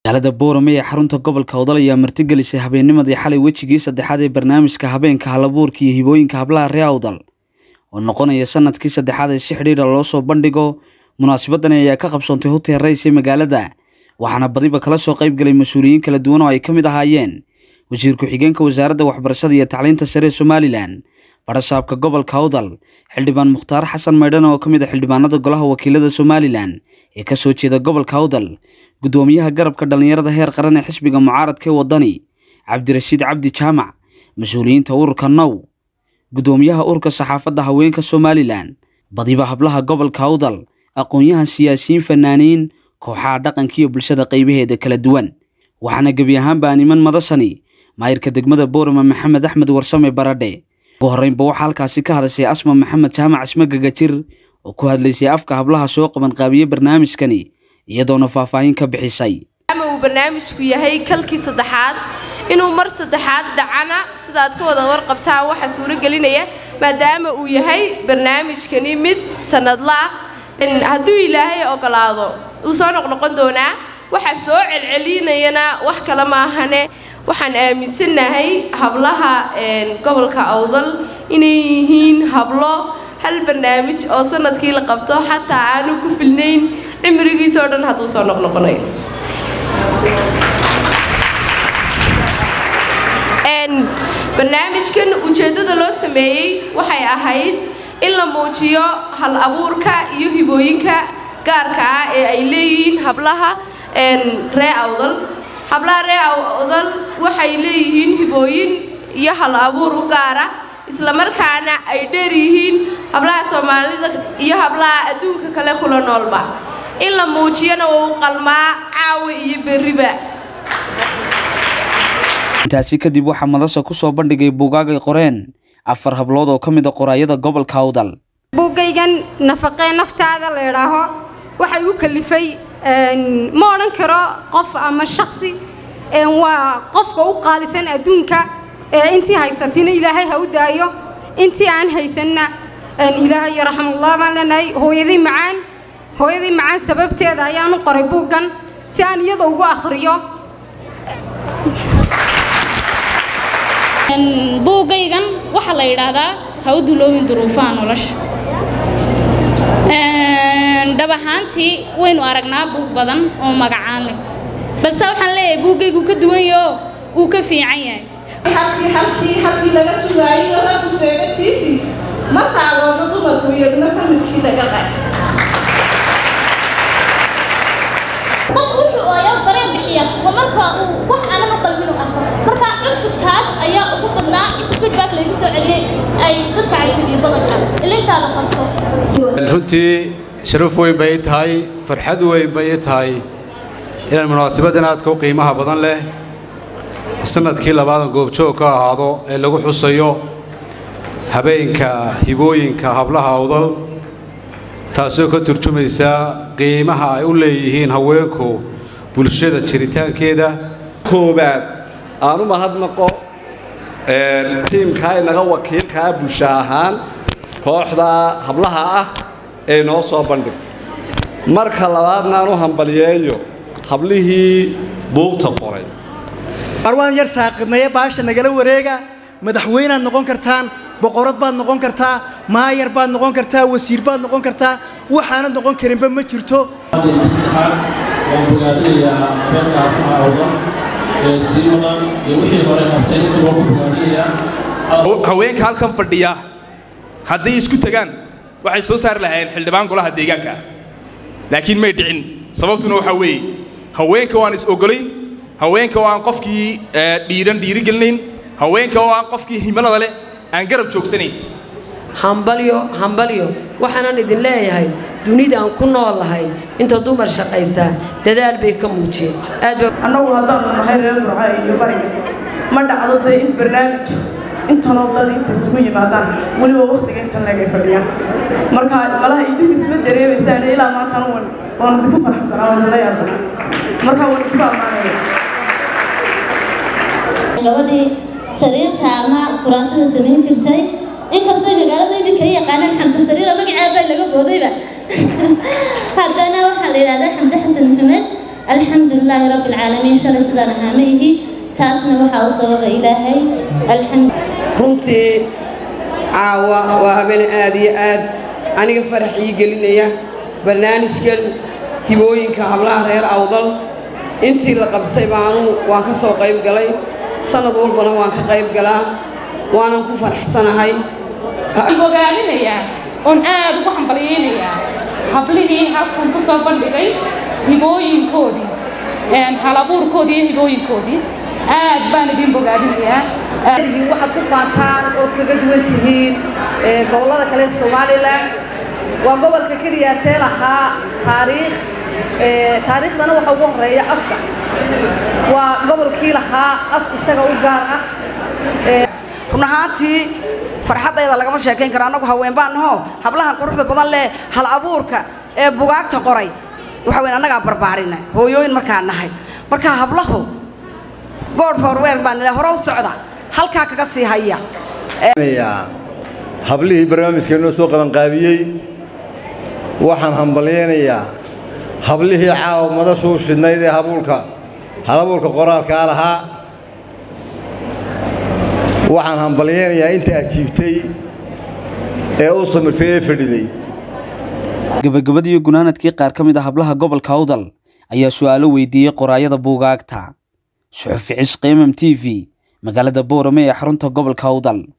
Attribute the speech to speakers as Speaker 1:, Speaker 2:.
Speaker 1: magaalada boorame ee xarunta gobolka odol ayaa martigelisay habeennimadii xalay wejigii saddexaad ee barnaamijka habeenka halabuurka iyo hibooyinka hablaha ree awdal oo noqonaya sanadkii saddexaad ee si xidhiidha loo soo bandhigo munaasabadani ayaa ka qabsoontay hotel rays ee magaalada waxaana badiba kala soo qayb galay mas-uuliyiin kala duwan oo ay ka mid ahaayeen wasiir ku-xigeenka wasaaradda waxbarashada iyo tacliinta sare ee somalilan barasaabka gobolka awdal xildhibaan mukhtaar xasan maydhan oo ka mid a xildhibaanada golaha wakiilada somalilan ee ka soo jeeda gobolka awdal guddoomiyaha garabka dhallinyarada heer qaran ee xisbiga mucaaradka ee waddani cabdirashiid cabdi jaamac mas-uuliyiinta ururka now guddoomiyaha ururka saxaafadda haweenka somalilan badiba hablaha gobolka awdal aqoon-yahan siyaasiyiin fanaaniin kooxaha dhaqanka iyo bulshada qaybaheeda kala duwan waxaana gebi ahaanba niman madasani maayirka degmada boorama maxamed axmed warsame baradhe ugu horreynba waxaa halkaasi ka hadashay asma maxamed jaamac isma gagajir oo ku hadlaysay afka hablaha soo qaban qaabiye barnaamijkani iyadoona faahfaahin ka bixisay
Speaker 2: ama uu barnaamijku yahay kalkii saddexaad inuu mar saddexaad dhacana sidaad ka wada warqabtaan waxaa suuragelinaya maadaama uu yahay barnaamijkani mid sanadla ah hadduu ilaahay ogolaado uu soo noqnoqon doonaa waxaa soo celcelinayana wax kale maahane waxaan aaminsannahay hablaha gobolka awdal inay yihiin hablo hal barnaamij oo sanadkii la qabto xataa aanu ku filnayn cimrigiisa oo dhan hadduu soo noqnoqonayo barnaamijkan ujeeddada loo sameeyey waxay ahayd in la muujiyo hal abuurka iyo hibooyinka gaarka ah ee ay leeyihiin hablaha ree awdal hablaha ree awdal waxay leeyihiin hibooyin iyo hal abuur u gaara islamarkaana ay dheer yihiin hablaha soomaalida iyo hablaha adduunka kale kula noolba in la muujiyana waa u qalmaa caawa iyo berriba
Speaker 1: intaasi kadib waxaa madasha ku soo bandhigay buugaagay qoreen afar hablood oo ka mid a qoraayada gobolka awdal
Speaker 3: buuggaygan nafaqee naftaada la idhaaho waxay u kalifay ma odhan karo qof ama shaksi waa qofka u qaalisan adduunka intii haysatina ilaahay ha u daayo intii aan haysanna ilaahay raxamullah baan leenahay hooyaday macaan hooyaday macaan sababteeda ayaan u qoray buuggan si aan iyada ugu akhriyo
Speaker 4: buuggaygan waxaa la yidhaahdaa ha u duloobin duruufaha nolosha dhab ahaantii waynu aragnaa buug badan oo magacaan leh balse waxaan leeyahay buuggaygu ka duwan yaho wuu ka fiican yahay
Speaker 5: halkii halkii halkii laga sugaayo raggu seegatiisii ma saaloono dumarku iyaguna samirkii laga qay
Speaker 6: qof wuxuu ayaa dareen bixiya waa marka uu wax aanan u qalbin u arko marka cutubkaas ayaa ugu badnaa inta feedback laygu soo celiyey ay dadka cajibiyo badanka ilintaa la qarso
Speaker 7: runtii sharaf weyn bay i tahay farxad weyn bay i tahay inaan munaasabaddan aadka u qiimaha badan leh sanadkii labaadan goobjoog ka ahaado ee lagu xusayo habeenka hibooyinka hablaha awdal taasoo ka turjumaysa qiimaha ay u leeyihiin haweenku bulshada jiritaankeeda
Speaker 8: koowaad aan u mahadnaqo tiimkaa inaga wakiilkaa bulsho ahaan kooxda hablaha ah ee noo soo bandhigtay marka labaadna aan u hambaliyeeyo hablihii buugta qoray
Speaker 9: marwaan yar saaqidnaye baasha nagala wareega madaxweynaad noqon kartaan boqorad baad noqon kartaa maayar baad noqon kartaa wasiir baad noqon kartaa waxaanad noqon karinba ma jirto
Speaker 10: saddexaad waan bogaadinayaa habeenka hablaha awdal ee sii wadan iyo wixii hore qabtay inta loogu bogaadinayaa
Speaker 11: haweenka halkan fadhiya hadday isku tagaan waxay soo saari lahaayeen xildhibaan golaha deegaanka laakiin may dhicin sababtuna waxaa weeye haweenka waan is ogolayn haweenka oo aan qofkii dhiiran dhiirigelinayn haweenka oo aan qofkii himilada leh aan garab joogsanayn
Speaker 12: hambalyo hambalyo waxaanan idin leeyahay dunida aan ku noolahay inta dumar shaqaysa dadaal bay ka muujiyeen aad
Speaker 5: annagu haddaanu nahay reer burca iyo bariga ma dhacdo dee in barnaamij intanoo dad inta isugu yimaadaan weliba wakhtiga intan leegay fadhiyaan marka malaha idinku isma dareemaysaan ilaa maantan wan waan idinku faraxsanaa waan idinla yaabana marka waan idinku ammaanaya
Speaker 6: gabadhii sariirta ama kuraasada samayn jirtay inkastoo magaalada iminka ay yaqaanaan xamdi sariira magaceeda baa laga boodayba haddana waxaa la yidhahdaa xamdi xasan maxamed alxamdulilaahi rabbi alcaalamiin shalay sidaan ahaa ma ihi taasna waxaa u sababa ilaahay alxamdu
Speaker 13: runtii caawa waa habeen aad iyo aad aniga farax ii gelinaya barnaamijkan hibooyinka hablaha reer awdal intii la qabtay baanu waan ka soo qayb galay sannad walbana waan ka qayb galaa waanan ku faraxsanahay
Speaker 4: bogaadinayaa oon aad ugu hambalyaynayaa hablihii halkan ku soo bandhigay hibooyinkoodii halabuurkoodii iyo hibooyinkoodii aad baan idin bogaadinayaa
Speaker 14: waxaad ku faantaan ood kaga duwan tihiin gobollada kale ee somalilan waa gobolka keliya tee lahaa taariikh taariikhdana waxa ugu horeeya afka waa gobolkii lahaa af isaga u gaar ah
Speaker 15: run ahaantii farxaddayda lagama sheekayn karo annagu haween baan naho hablahan quruxda badan leh hal abuurka ee bugaagta qoray waxa weyn annagaa barbaarina hooyooyin markaa nahay marka hablahu god forwer baan nile hore u socda halkaa kaga sii haya
Speaker 16: hablihii barnaamijka inoo soo qabanqaabiyey waxaan hambalyaynayaa hablihii caawa madashuu shidnayd ee habuulka halabuulka qoraalkaa lahaa waxaan hambalyaynayaa inta ajiibtay ee u samirtay ee fadhiday
Speaker 1: gabagabadii gunaanadkii qaar ka mid ah hablaha gobolka awdal ayaa su'aalo weydiiyey qoraayada buugaagta suxufi cisqi mm t v magaalada boorame ee xarunta gobolka awdal